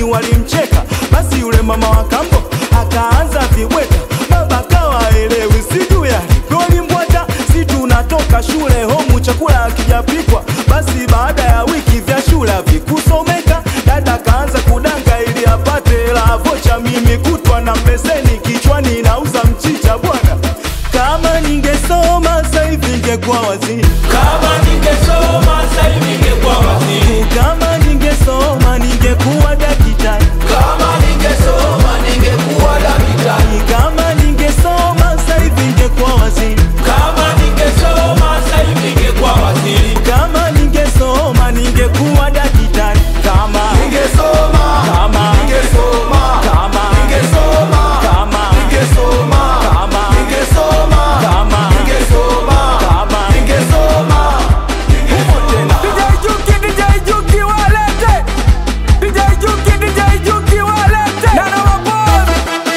walimcheka, basi yule mama wa kambo akaanza vibweka, baba kawa elewi, sijui alivyolimbwata, si tunatoka shule homu chakula hakijapikwa, basi baada ya wiki vya shule havikusomeka, dada kaanza kudanga ili apate hela vocha, mimi kutwa na mbeseni kichwani nauza mchicha bwana, kama ningesoma sasa hivi ningekuwa waziri Kama ningesoma sasa hivi ningekuwa waziri. kama ningesoma ningekuwa daktari, Kama ningesoma ningekuwa daktari. kama ningesoma sasa hivi ningekuwa waziri, Kama ningesoma sasa hivi ningekuwa waziri. kama ningesoma ningekuwa daktari, kama Ningesoma, kama ningesoma, kama ningesoma, kama ningesoma, kama ningesoma, kama ningesoma, kama ningesoma. DJ Juki, DJ Juki walete DJ Juki, DJ Juki walete Nana Wapole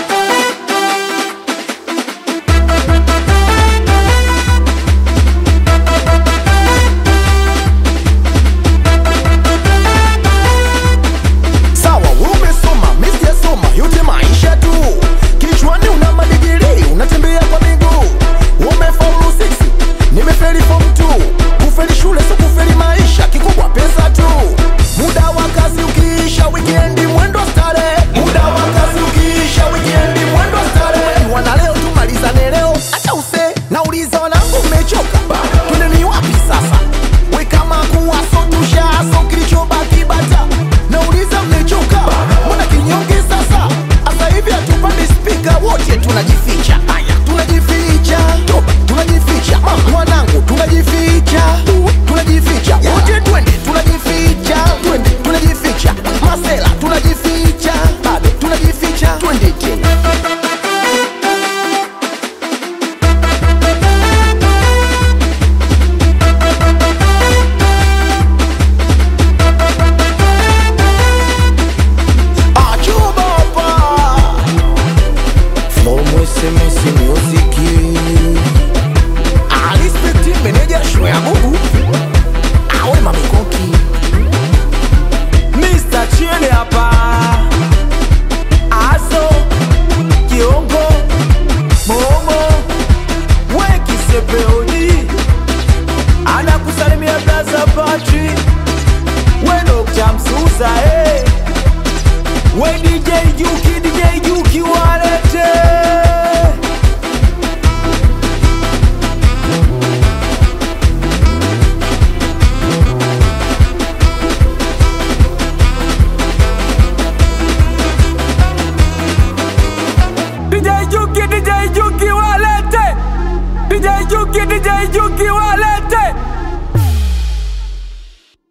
Sawa, umesoma, mimi sijasoma, yote maisha tu. Kichwani una madigiri, unatembea kwa miguu. Umefaulu 6, nimefeli form 2. Kufeli shule sio kufeli maisha, kikubwa pesa tu. Muda wa kazi ukiisha, weekend mwendo starehe. Muda wa kazi ukiisha, weekend mwendo starehe. Wana leo tumalizane leo, acha use. Nauliza wanangu mmechoka? Twendeni wapi sasa? We kama kuwa so tushaso kilichobaki bata. Nauliza mmechoka? Mbona kinyonge sasa? Asa hivi hatupandi spika wote tunajificha. Aya, tunajificha. Toba, tunajificha. Mama, wanangu tunajificha. Tunajificha. Wote twende tunajificha. Twende tunajificha. Masela tunajificha. Bado tunajificha. Twende tena. Achubapa From SMS Music Alispecti meneja show ya Mungu Awe mamikoki Mr. Chile hapa Aso Kiongo Momo Weki Sepeoni Anakusalimia Blaza Patri We Dr. Msusa eh. We DJ Juki DJ Juki walete DJ Juki DJ Juki walete DJ Juki DJ Juki walete